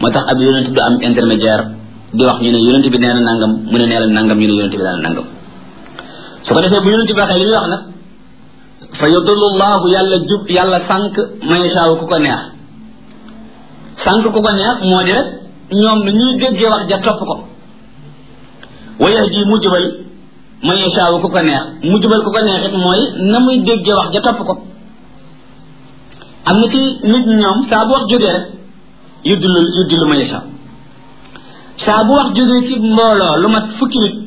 moo tax ab yonent du am intermédiaire di wax ñu ne yonent bi nee na nangam mu ne nee na nangam ñu ne yonent bi nee na nangam su ko defee bu yonent bi waxee li muy wax nag fa yudullu llahu yàlla jub yàlla sànq man yashaaw ku ko neex sànq ku ko neex moo di rek ñoom nu ñuy déggee wax ja topp ko wa yahdi mu jubal man yashaaw ku ko neex mu jubal ku ko neex it mooy na muy déggee wax ja topp ko am na ci nit ñoom saa bu wax jógee rek yuddulu yuddulu man yashaaw saa bu wax jógee ci mbooloo lu mat fukki nit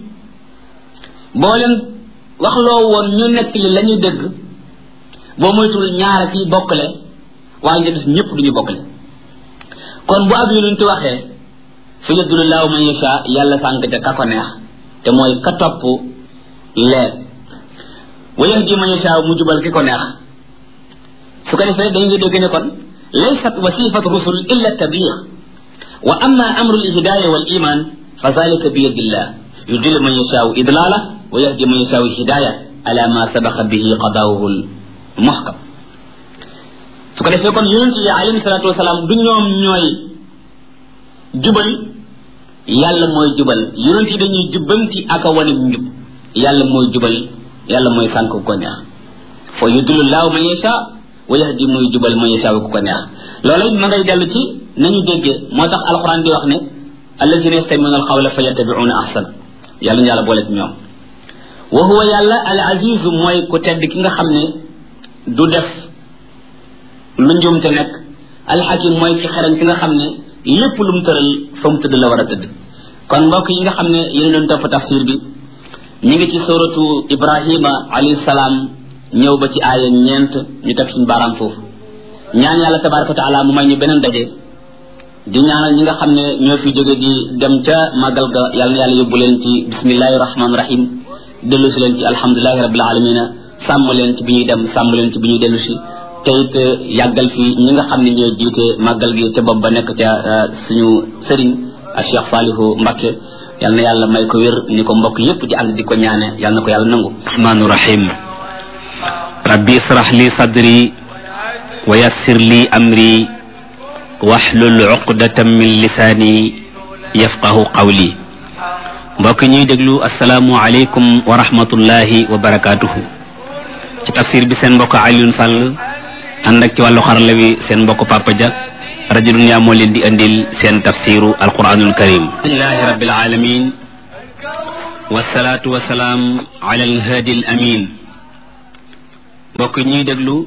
boo leen wax loo woon ñu nekk li la ñuy dégg boo moytul ñaara ci bokkale waaye ñu des ñëpp duñu bokkale kon bu ab yonent waxee fa yadulu laahu man yasha yàlla sànq ca ka ko neex te mooy ka topp leer wa yahdi man yasha mu jubal ki ko neex su ko defee dañu ngi dégg ne kon laysat wasifat rusul illa tabliix wa amma amru lhidaya wal iman fa zalika bi yadillah yudillu man yashaau idlala wa yahdi man yashaau hidaya ala ma sabaqa bihi qadaawuhu muhkam su ko defee kon yonent yi alayhi salatu wasalaam du ñoom ñooy jubal yàlla mooy jubal yonent yi dañuy jubbanti ak a wane njub yàlla mooy jubal yàlla mooy sànk ko neex fa yudillu laahu man yashaa wa yahdi muy jubal man yashaa ku ko neex loola ma ngay dellu ci nañu déggee moo tax alquran di wax ne allazina yastamiuna alqawla fa yattabiuna ahsan yàlla ñu yàlla boole ci ñoom wa huwa yàlla al azizu mooy ku tedd ki nga xam ne du def lu njumte nekk alxakim mooy ki xereñ ki nga xam ne lépp lu mu tëral fa mu tëdd la war a tëdd kon mbokk yi nga xam ne yéen doon topp tafsir bi ñu ngi ci suratu ibrahima alayhi salaam ñëw ba ci aaya ñeent ñu teg suñu baaraam foofu ñaan yàlla tabaraka wa taala mu may ñu beneen daje di ñaanal ñi nga xam ne ñoo fi jóge di dem ca màggal ga yàlla na yàlla yóbbu leen ci bismillahi rahmaani rahim dellu si leen ci alhamdulilahi rabbil alamina sàmm leen ci bi ñuy dem sàmm leen ci bi ñuy dellu si te it yàggal fi ñi nga xam ne ñoo jiite màggal gi te bopp ba nekk ca suñu sëriñ a Cheikh Salihu Mbakke yàlla na yàlla may ko wér ni ko mbokk yépp di ànd di ko ñaane yàlla na ko yàlla nangu rahmaani rahim rabbi israh li sadri wa yassir li amri waxlul uqdatan min lisaani yafqahu qawli mbokk ñuy déglu asalaamu aleykum wa rahmatullahi wa barakaatuhu ci tafsir bi seen mbokk Alioune Sall ànd ak ci wàllu xarala wi seen mbokk Papa Dia rajo Dunya moo leen di andil seen tafsiru alquranul karim alhamdulilahi rabbil alamin wasalaatu wasalaam ala alhadi al amin mbokk ñuy déglu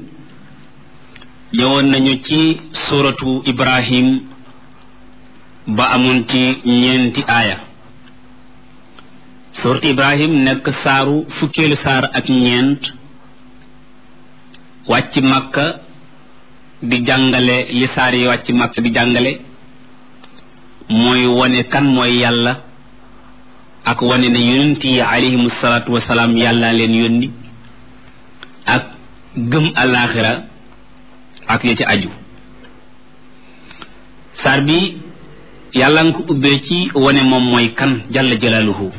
ñëwoon nañu ci suratu ibrahim ba amoon ci ñeenti aaya suratu ibrahim nekk saaru fukkeelu saar ak ñeent wàcc makka di jàngale li saar yi wàcc makka di jàngale mooy wane kan mooy yàlla ak wane ne yonent yi alayhimu salaatu wasalaam yàlla leen yónni ak gëm alaaxira ak ya ci aju saar bi yàlla nga ko ubbee ci wane moom mooy kan jalla jalaaluhu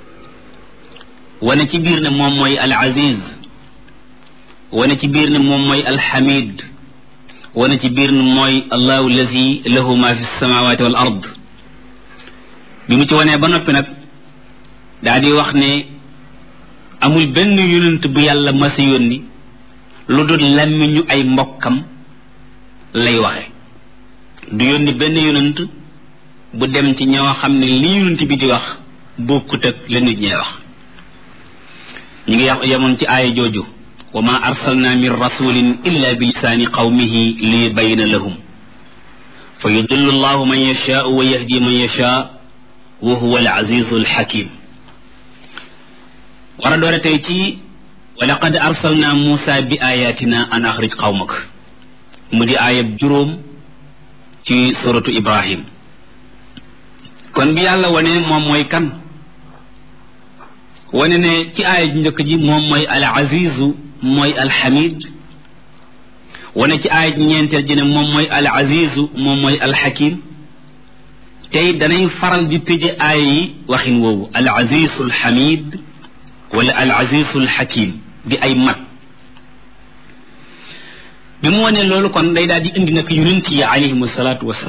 wane ci biir ne moom mooy al aziz wane ci biir ne moom mooy al hamid wane ci biir ne mooy allahu allazi lahu ma fi samawati wal ard bi mu ci wanee ba noppi nag daa di wax ne amul benn yonent bu yàlla masa yónni lu dul làmmiñu ay mbokkam lay waxe du yónni benn yonent bu dem ci ñoo xam ne li yonent bi di wax bokkut ak la nit ñee wax ñu ngi yax yemoon ci aaya jooju wa ma arsalna min rasulin illa bi lisaani qawmihi li yubayina lahum fa yudillu allahu man yashaau wa yahdi man yashaa wa huwa al azizu al hakim war a doore tey ci wa laqad arsalna muusa bi ayatina an axrij qawmak mu di aayab juróom ci suratu ibrahim kon bi yàlla wane moom mooy kan wane ne ci aaya ji njëkk ji moom mooy al azizu mooy al hamid wane ci aaya ji ñeenteel ji ne moom mooy al azizu moom mooy al hakim tey danay faral di tëje aaya yi waxin woowu al azizu al hamid wala al azizu al hakim di ay mat bi mu wane loolu kon day daal di indi nag yonent yi alayhimu salaatu wasalaam